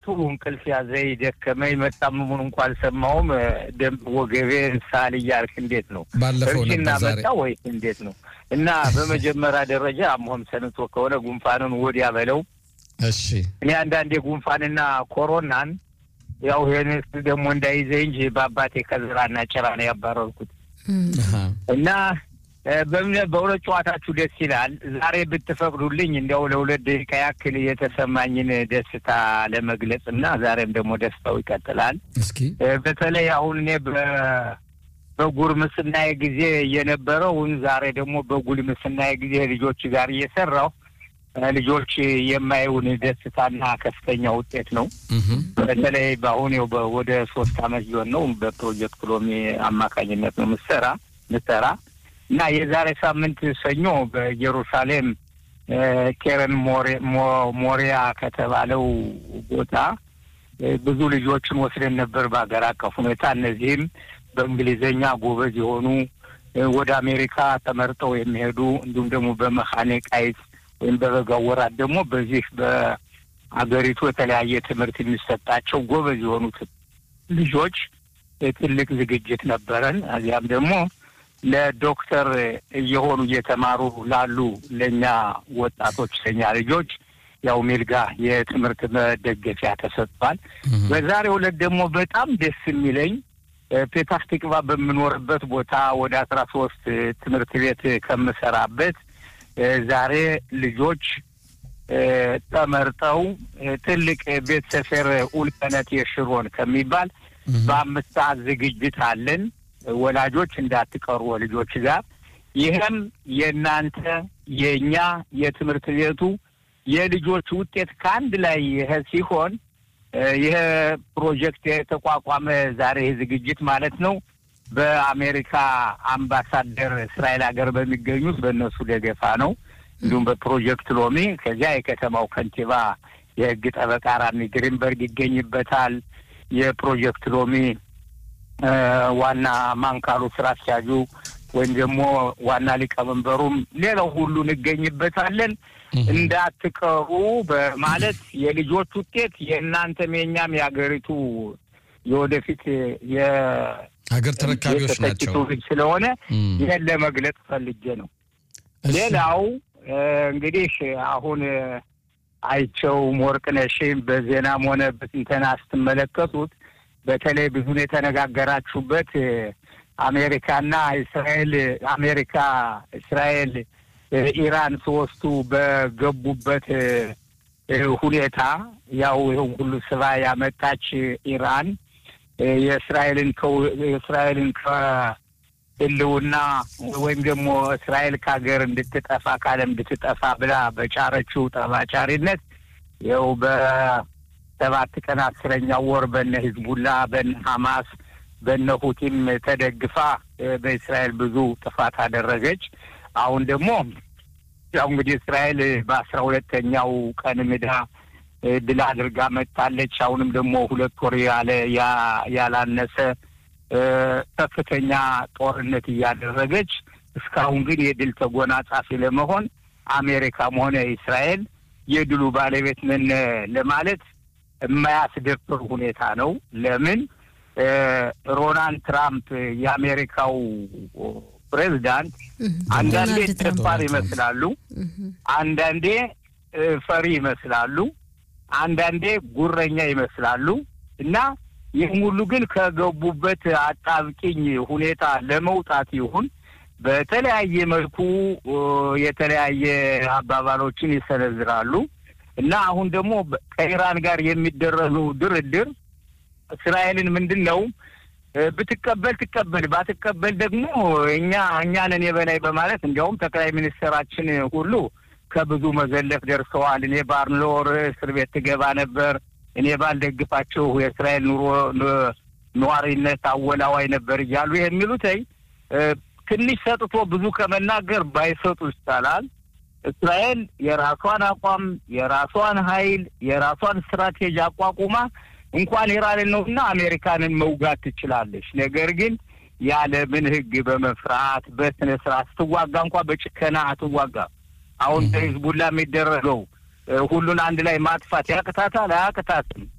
እንቅልፍ ያዘኝ፣ ደከመኝ፣ መጣመሙን እንኳ አልሰማውም። ደንብ ወገቤን ሳል እያልክ እንዴት ነው ባለፈው እርጅና ነበር ዛሬ መጣ ወይስ እንዴት ነው? እና በመጀመሪያ ደረጃ አሞህም ሰንቶ ከሆነ ጉንፋኑን ወዲያ በለው። እሺ እኔ አንዳንዴ ጉንፋንና ኮሮናን ያው ይህን ደግሞ እንዳይዘኝ እንጂ በአባቴ ከዝራና ጭራ ነው ያባረርኩት አሃ። እና እ፣ በእምነት በሁለት ጨዋታችሁ ደስ ይላል። ዛሬ ብትፈቅዱልኝ እንዲያው ለሁለት ደቂቃ ያክል የተሰማኝን ደስታ ለመግለጽ እና ዛሬም ደግሞ ደስታው ይቀጥላል። እስኪ እ፣ በተለይ አሁን እኔ በ- በጉርምስናዬ ጊዜ የነበረውን ዛሬ ደግሞ በጉልምስናዬ ጊዜ ልጆች ጋር እየሰራሁ እ፣ ልጆች የማየውን ደስታና ከፍተኛ ውጤት ነው። እህም፣ በተለይ በአሁን ያው በ- ወደ ሶስት አመት ሊሆን ነው በፕሮጀክት ሎሚ አማካኝነት ነው ምሰራ ምሰራ እና የዛሬ ሳምንት ሰኞ በኢየሩሳሌም እ፣ ኬረን ሞሬ- ሞ- ሞሪያ ከተባለው ቦታ እ፣ ብዙ ልጆችን ወስደን ነበር በሀገር አቀፍ ሁኔታ። እነዚህም በእንግሊዝኛ ጎበዝ የሆኑ እ፣ ወደ አሜሪካ ተመርጠው የሚሄዱ እንዲሁም ደግሞ በመካኒቃይት ወይም በበጋው ወራት ደግሞ በዚህ በአገሪቱ የተለያየ ትምህርት የሚሰጣቸው ጎበዝ የሆኑት ልጆች እ፣ ትልቅ ዝግጅት ነበረን። እዚያም ደግሞ ለዶክተር እየሆኑ እየተማሩ ላሉ ለእኛ ወጣቶች ለእኛ ልጆች ያው ሜልጋ የትምህርት መደገፊያ ተሰጥቷል። እህም፣ በዛሬው ዕለት ደግሞ በጣም ደስ የሚለኝ እ፣ ፔታህ ቲክቫ በምኖርበት ቦታ ወደ አስራ ሶስት ትምህርት ቤት ከምሰራበት እ፣ ዛሬ ልጆች እ፣ ተመርጠው እ፣ ትልቅ ቤት ሰፈር ኡልቀነት የሽሮን ከሚባል እህም። በአምስት ሰዓት ዝግጅት አለን። ወላጆች እንዳትቀሩ ልጆች ጋር። ይህም የእናንተ የእኛ የትምህርት ቤቱ የልጆች ውጤት ከአንድ ላይ ይሄ ሲሆን እ፣ ይህ ፕሮጀክት የተቋቋመ ዛሬ ይህ ዝግጅት ማለት ነው በአሜሪካ አምባሳደር እስራኤል ሀገር በሚገኙት በእነሱ ደገፋ ነው። እንዲሁም በፕሮጀክት ሎሚ ከዚያ የከተማው ከንቲባ የሕግ ጠበቃ ራሚ ግሪንበርግ ይገኝበታል። የፕሮጀክት ሎሚ እ፣ ዋና ማንካሉ ስራ አስኪያጁ ወይም ደግሞ ዋና ሊቀመንበሩም ሌላው ሁሉ እንገኝበታለን። እህም። እንዳትቀሩ በማለት የልጆች ውጤት የእናንተም የእኛም የሀገሪቱ የወደፊት የ- ሀገር ተረካቢዎች የተተኪ ናቸው። ትውልድ ስለሆነ እም፣ ይህን ለመግለጽ ፈልጌ ነው። እሺ። ሌላው እ፣ እንግዲህ አሁን እ፣ አይቸውም ወርቅነሽም በዜናም ሆነ በትንተና ስትመለከቱት በተለይ ብዙን የተነጋገራችሁበት እ፣ አሜሪካና እስራኤል አሜሪካ እስራኤል እ፣ ኢራን ሶስቱ በገቡበት እ፣ እ፣ ሁኔታ ያው ይኸው ሁሉ ስባ ያመጣች ኢራን እ፣ የእስራኤልን ከው- የእስራኤልን ከህልውና ወይም ደግሞ እስራኤል ከሀገር እንድትጠፋ ከዓለም እንድትጠፋ ብላ በጫረችው ጠባጫሪነት ይኸው በሰባት ቀን አስረኛው ወር በነ ሂዝቡላ በነ ሐማስ በነ ሁቲም ተደግፋ እ፣ በእስራኤል ብዙ ጥፋት አደረገች። አሁን ደግሞ ያው እንግዲህ እስራኤል በአስራ ሁለተኛው ቀን ምዳ እ፣ ድል አድርጋ መጥታለች። አሁንም ደግሞ ሁለት ወር ያለ ያ- ያላነሰ እ፣ ከፍተኛ ጦርነት እያደረገች እስካሁን ግን የድል ተጎናጻፊ ለመሆን አሜሪካም ሆነ እስራኤል የድሉ ባለቤት ነን ለማለት የማያስደፍር ሁኔታ ነው። ለምን እ፣ ሮናልድ ትራምፕ የአሜሪካው ፕሬዚዳንት አንዳንዴ ዶናልድ ትራምፕ ደፋር ይመስላሉ፣ አንዳንዴ እ፣ ፈሪ ይመስላሉ፣ አንዳንዴ ጉረኛ ይመስላሉ እና ይህም ሁሉ ግን ከገቡበት አጣብቂኝ ሁኔታ ለመውጣት ይሁን በተለያየ መልኩ እ፣ የተለያየ አባባሎችን ይሰነዝራሉ እና አሁን ደግሞ በ- ከኢራን ጋር የሚደረገው ድርድር እስራኤልን ምንድን ነው እ፣ ብትቀበል ትቀበል፣ ባትቀበል ደግሞ እኛ እኛንን የበላይ በማለት እንዲያውም ጠቅላይ ሚኒስትራችን ሁሉ ከብዙ መዘለፍ ደርሰዋል። እኔ ባርኖር እስር ቤት ትገባ ነበር፣ እኔ ባልደግፋችሁ የእስራኤል ኑሮ ን- ነዋሪነት አወላዋይ ነበር እያሉ የሚሉትኝ እ፣ ትንሽ ሰጥቶ ብዙ ከመናገር ባይሰጡ ይቻላል። እስራኤል የራሷን አቋም፣ የራሷን ኃይል፣ የራሷን ስትራቴጂ አቋቁማ እንኳን ኢራንን ነውና አሜሪካንን መውጋት ትችላለች። ነገር ግን የዓለምን ሕግ በመፍራት በስነ ስርዓት ስትዋጋ እንኳ በጭከና አትዋጋ። አሁን በሂዝቡላ የሚደረገው እ፣ ሁሉን አንድ ላይ ማጥፋት ያቅታታል? አያቅታትም።